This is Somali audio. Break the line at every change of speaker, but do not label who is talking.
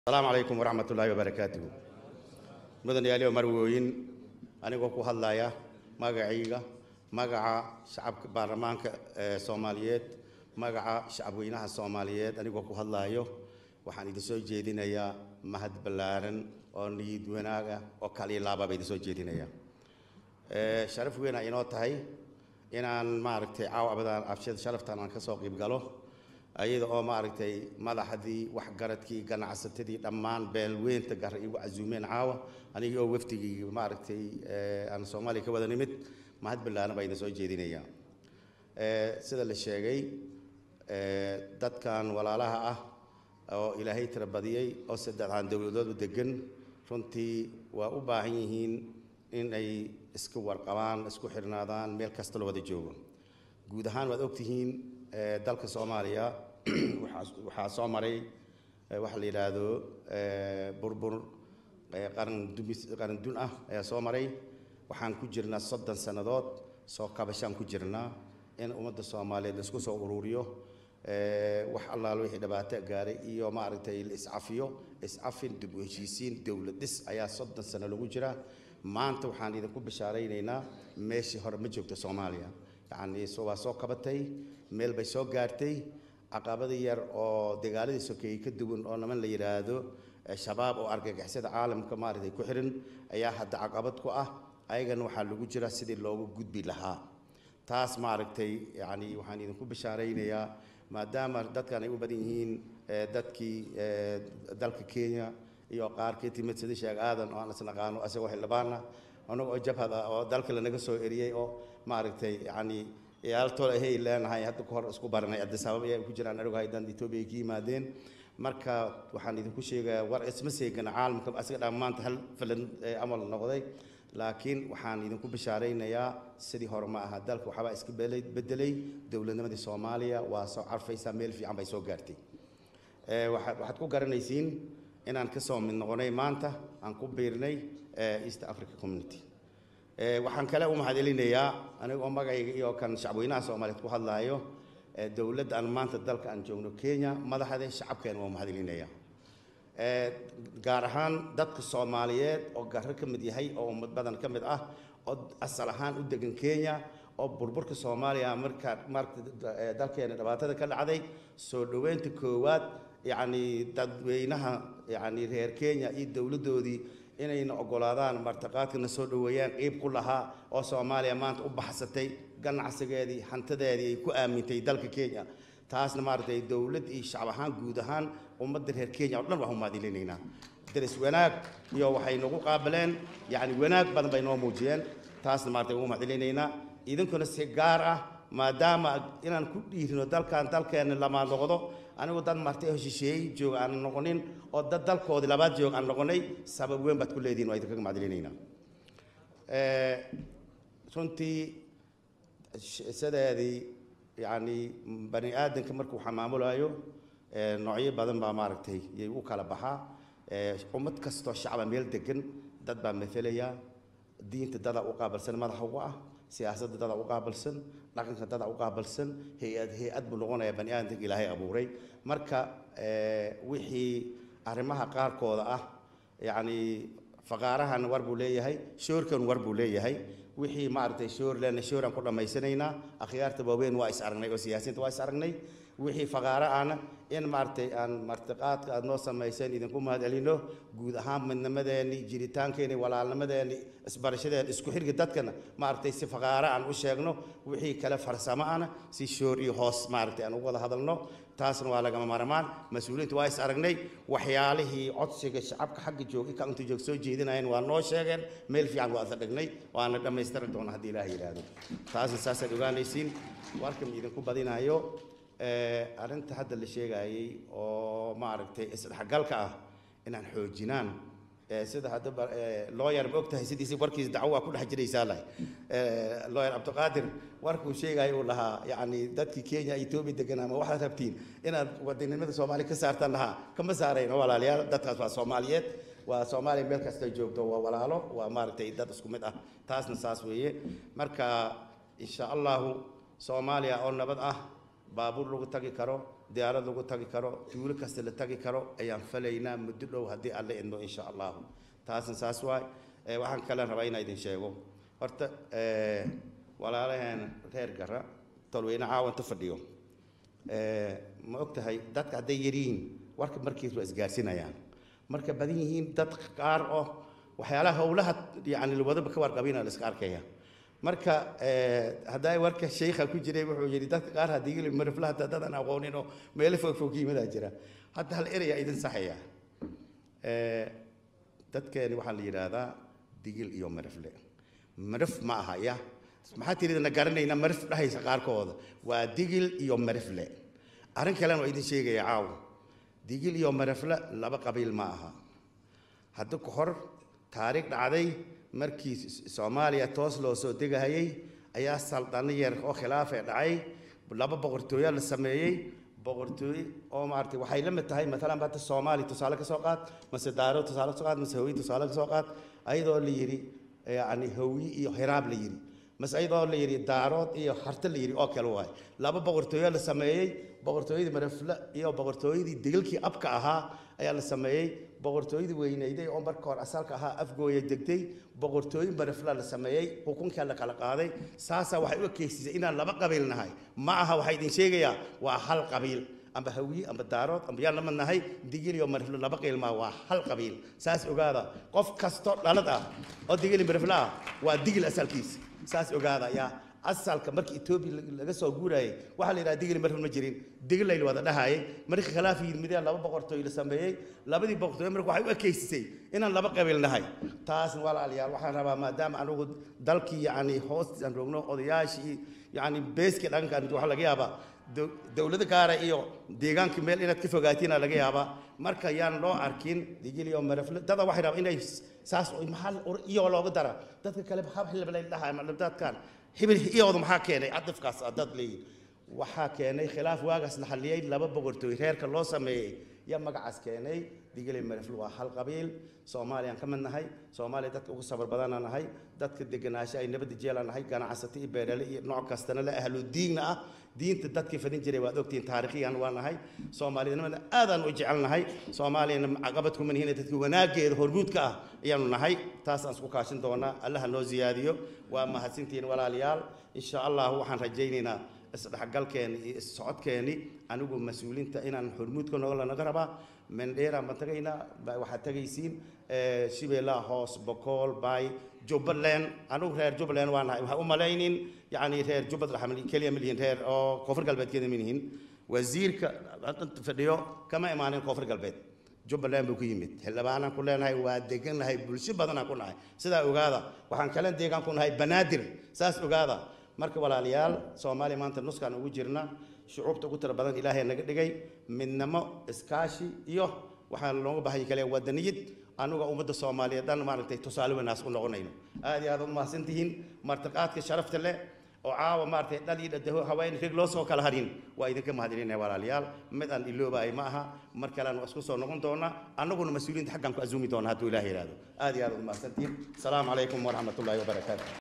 asalaamu calaykum waraxmat ullaahi wabarakaatuhu mudan yaaliyo marwooyin anigoo ku hadlaya magacayga magaca shacabka baarlamaanka ee soomaaliyeed magaca shacabweynaha soomaaliyeed anigoo ku hadlaayo waxaan idin soo jeedinayaa mahad ballaaran oo niyid wanaaga oo kaliya laababa idin soo jeedinaya Ee, sharaf weyn ay inoo tahay inaan maaragtay caawa abadan abshada sharaftan aan kasoo qayb galo ayada oo maaragtay madaxdii waxgaradkii ganacsatadii dhammaan beelweynta gar igu casuumeen caawa anigii oo wafdigii maaragtay ee, aan soomaaliya ka wada nimid mahad ballaaran baa idin soo jeedinaya Ee, sida la sheegay ee, dadkan walaalaha ah oo ilaahay tira badiyey oo saddexdaan dowladoodu degan runtii waa u baahan yihiin in ay iska warqabaan isku xirnaadaan meel kasta la wada joogo guud ahaan waad ogtihiin ee, dalka soomaaliya waxaa waxaa soo maray ee, waxa la yidhaahdo ee, burbur ee, qaran dumis qaran dun ah ayaa soo maray waxaan ku jirnaa soddon sannadood soo kabashaan ku jirnaa in ummadda soomaaliyeed la isku soo ururiyo ee, wax allaal wixii dhibaato gaaray iyo maaragtay la iscafiyo iscafin dib u heshiisiin dowlad dhis ayaa soddon sano lagu jiraa maanta waxaan idinku bishaaraynaynaa meeshii hore ma joogto soomaaliya yacni so- waa soo kabatay meel bay soo gaartay caqabada yar oo dagaaladii sokeeyey ka duwan oo niman la yidhaahdo eh, shabaab oo argagixisada caalamka maaragtay ku xiran ayaa hadda caqabad ku ah ayagana waxaa lagu jira sidii loogu gudbi lahaa taas maaragtay yacni waxaan idinku bishaaraynayaa maadaama dadkan ay u badan yihiin eh, dadkii eh, dalka kenya iyo qaar ka timid sida sheekh aadan oo aan isnaqaano asagoo xildhibaana anagoo jabhad ah oo dalka lanaga soo eriyey oo maaragtay yacni yaaltooda ahay leenahay hadda ka hor isku baranay addis ababa ayaa ku jiraan anigu haydan etoobiya ka yimaadeen marka waxaan idinku sheegayaa war isma seegana caalamka asaga dhammaanta hal filan ee amal noqday laakiin waxaan idinku bishaaraynayaa sidii hore ma aha dalka waxbaa iska belay- bedelay dowladnimadii soomaaliya waa soo carfaysaa meel fiican bay soo gaartay Ee, waxaad waxaad ku garanaysiin inaan ka soo mid noqonay maanta aan ku biirnay ee, east africa community Ee, waxaan kale u mahadcelinayaa anigoo magacayga iyo kan shacabweynaha soomaaliyeed ku hadlaayo ee, dowladda aan maanta dalka aan joogno kenya madaxda shacabkeena waa mahadcelinaya Ee, gaar ahaan dadka soomaaliyeed oo garro ka mid yahay oo ummad badan ka mid ah oo asal ahaan u degan kenya oo burburka soomaaliya marka marka ee, dalkeena dhibaatada ka dhacday soo dhoweynta koowaad yacni dadweynaha yacni reer kenya iyo dowladdoodii inayna oggolaadaan martiqaadkana soo dhoweeyaan qeyb ku lahaa oo soomaaliya maanta u baxsatay ganacsigeedii hantideedii ay ku aamintay dalka kenya taasna maaragtay dowlad iyo shacab ahaan guud ahaan ummadda reer kenya oo dhan waxu mahadcelinaynaa daris wanaag iyo waxay nagu qaabileen yacni wanaag badan bay noo muujiyeen taasna maaragtay ugu mahadcelinaynaa idinkuna si gaar ah maadaama inaan ku dhiirino dalkan dalkeena lama noqdo anigu dad martay oo shisheeyey joog aan noqonin oo dad dalkoodii labaad joog aan noqonay sabab weyn baad ku leedihin waa idinkaga mahadcelinaynaa Ee, runtii sh- sideedii yacni bani aadamka markuu xamaamulayo ee, noocyo badan baa maaragtay yay u kala baxaa Ee, ummad kastoo shacaba meel degan dad baa matalaya diinta dadaa u qaabilsan madaxa uga ah siyaasadda dadaa u qaabilsan dhaqanka dadaa u qaabilsan hay-ad hay-ad buu noqonayaa bani aadamka ilaahay abuuray marka ee, wixii arrimaha qaarkooda ah yacni faqaarahan war buu leeyahay shoorkan war buu leeyahay wixii maaragtay shoor leena shooraan ku dhammaysanaynaa akhyaarta waaweyn waa is aragnay oo siyaasiyiinta waa is aragnay wixii faqaaro ahna in maaragtay aan martiqaadka aad noo samayseen idinku mahadcelino guud ahaan midnimadeeni jiritaankeeni walaalnimadeeni isbarashadeeni isku xirga dadkana maaragtay si faqaaro aan u sheegno wixii kale farsamo ahna si shoor iyo hoos maaragtay aan ugu wada hadalno taasna waa lagama maarmaan mas-uuliyiinta waa is aragnay waxyaalihii codsiga shacabka xagga joogay ka inta joog soo jeedinayeen waa noo sheegeen meel fiican waa isla dhignay waana dhammaystiri doona haddii ilaah yidhaahdo taasna saasaad ogaanaysiin warkan idinku badinayo ee, arrinta hadda la sheegayey oo maaragtay isdhexgalka ah inaan xoojinaan ee, sida haddaba lawyer ma ogtahay sidiisi warkiisa dacwo waa ku dhex jiraysaa lahay lawyer cabdiqaadir warkuu sheegaya uu lahaa yacni dadkii kenya etoobiya deganaa ma waxaad rabtiin inaad wadannimada soomaaliya ka saartaan lahaa kama saarayno walaalayaal dadkaas waa soomaaliyeed waa soomaaliya meel kasta ay joogto waa walaalo waa maaragtay dad isku mid ah taasna saas weeye marka insha allahu soomaaliya oo nabad ah baabuur lagu tagi karo diyaarad lagu tagi karo tuulo kasta la tagi karo ayaan falaynaa muddo dhow haddii alle idmo insha allahu taasna saas waay waxaan kale rabaa inaa idin sheego horta walaalaheen reer gara tolweyne caawanta fadhiyo ma og tahay dadka hadday yaryihiin warka markiis waa isgaarsinayaan marka badan yihiin dad qaar oo waxyaalaha howlaha yani wadaba ka warqabina la iska arkaya marka haddaa warka sheikha ku jiray wuxuu yidhi dadka qaar haddii mariflaha dadaan aqoonin oo meelo fog fog yimadaa jira hadda hal eraya idin saxaya dadkeeni waxaa la yidhaahdaa digil iyo marifle marif ma aha ya maxaa tiridana garanayna marif dhahaysa qaarkooda waa digil iyo marifle arrin kalena waa idin sheegaya caawa digil iyo marifle laba qabiil ma aha hadda ka hor taariikh dhacday markii soomaaliya toos loo soo degahayay ayaa saldano yar oo khilaafee dhacay laba boqortooyo la sameeyey boqortooye oo maaragtay waxay la mid tahay maalan hadda soomaaliya tusaale ka soo qaad mase daaro tusaale ka soo qaad mase hawiye tusaale ka soo qaad ayadoo la yidhi yacni hawiye iyo hiraab la yidhi mase ayadoo la yidhi daarood iyo harta la yidhi oo kale waay laba boqortooyo la sameeyey boqortooyadii marafle iyo boqortooyadii degilkii abka ahaa ayaa la sameeyey boqortooyadii weynayday oo marka hore asalka ahaa afgooya degtay boqortooyin marafla la sameeyey xukunkaa la kala qaaday saasaa waxay u ekeysisay inaan laba qabiil nahay ma aha waxaa idin sheegayaa waa hal qabiil amba hawiye amba daarood amba yaan lama nahay digil iyo marifle laba qabiil maa waa hal qabiil saas ogaada qof kasto dhalad ah oo digil iyo marifle ah waa digil asalkiisa saas ogaada yaa asalka markii etoobiya laga soo guurayay waxaa la yidhaha digil marfil ma jirin digil layl wada dhahayay markii khilaaf yimideen laba boqortooy la sameeyey labadii boqortooy marka waxay u ekeysisay inaan laba qabiil nahay taasna walaalayaal waxaan rabaa maadaama anugu dalkii yacni hoostaan roogno odayaashii yacni beeskii dhankan waxaa laga yaabaa dowlado gaara iyo deegaankii meel inaad ka fogaatiin laga yaabaa marka yaan loo arkin digil iyo marafle dada waxay rabaa inay saas maxaa iyo looga dara dadka kale hab xilbalay dhahay dadkan hibil iyooda maxaa keenay cadafkaas dad leeyihin waxaa keenay khilaaf waagaas la xalliyey laba boqortooy reerka loo sameeyey yaa magacaas keenay digilay marifle waa hal qabiil soomaaliyaan ka mid nahay soomaaliya dadka ugu sabar badana nahay dadka deganaasho ay nabadda jeela nahay ganacsato iyo beerale iyo nooc kastana la ahlu diinna ah diinta dadkii fadin jiray waad ogtihiin taariikhiyan waa nahay soomaaliyadnimada aadaan u jecelnahay soomaaliyana caqabad kuma nihiin dadka wanaageeda hormuudka ah ayaanu nahay taasaan isku kaashin doonaa allaha noo ziyaadiyo waa mahadsantihiin walaalayaal insha allah waxaan rajaynaynaa isdhexgalkeeni iyo issocodkeeni anigu mas-uuliinta inaan hormuudka noola naga rabaa mendheeraan baan tagaynaa waxaad tagaysiin shibeellaha hoos bokool bay jubbaland anigu reer jubbaland waa nahay waxaa u malaynin yacni reer jubbad keliya ma lihin reer oo koonfur galbeedkeeda ma lihin wasiirka fadhiyo kama imaanin koonfur galbeed jubbaland buu ku yimid xildhibaanaan ku leenahay waa degannahay bulsho badanaan ku nahay sidaa ogaada waxaan kale deegaan ku nahay banaadir saas ogaada marka walaalayaal soomaaliya maanta nuskaan ugu jirna shucuubta ugu tira badan ilaahay naga dhigay midnimo iskaashi iyo waxaan looga baahanya kale wadaniyad anuga ummadda soomaaliyeed dhan maaragtay tusaale wanaas u noqonayno aad iyo aad u mahadsan tihiin martiqaadka sharafta leh oo caawa maaragtay dhal iyo dhadaho haween reg loo soo kala harin waa idinka mahadcelinaya walaalayaal mid aan iloobaay ma aha mar kalean waa isku soo noqon doonaa annaguna mas-uuliyiinta xaggaan ku azuumi doona hadduu ilaah yidhaahdo aad iyo aad u mahadsantihiin asalaamu calaykum waraxmat ullaahi wabarakaatu